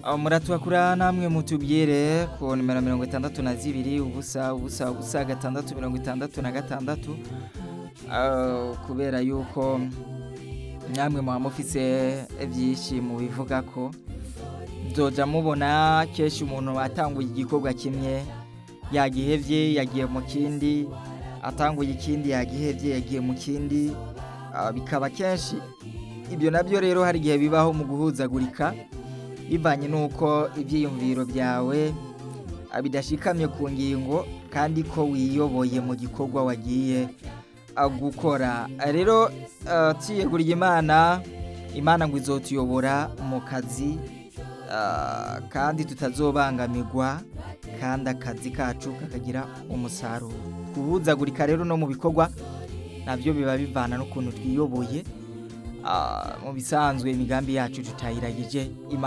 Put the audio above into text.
muratwakura namwe mutubwire ku nimero mirongo itandatu na zibiri ubusa ubusa ubusa gatandatu mirongo itandatu na gatandatu Ah, kubera yuko namwe muba mufise byinshi mubivuga ko nzoja mubona kenshi umuntu atanguye igikorwa kimwe yagihevye yagiye mu kindi atanguye ikindi yagihevye yagiye mu kindi Ah, bikaba kenshi ibyo nabyo rero hari igihe bibaho mu guhuzagurika bivanye n'uko ibyiyumviro byawe ah, bidashikamye ku ngingo kandi ko wiyoboye mu gikorwa wagiye ah, gukora Ah, rero ah, tuyeguriye imana imana ngo izotuyobora mu kazi ah, kandi tutazobangamirwa kandi akazi kacu kakagira umusaruro guhuzagurika rero no mu bikorwa nabyo biba bivana n'ukuntu twiyoboye Ah, mu bisanzwe imigambi yacu tutayiragije imana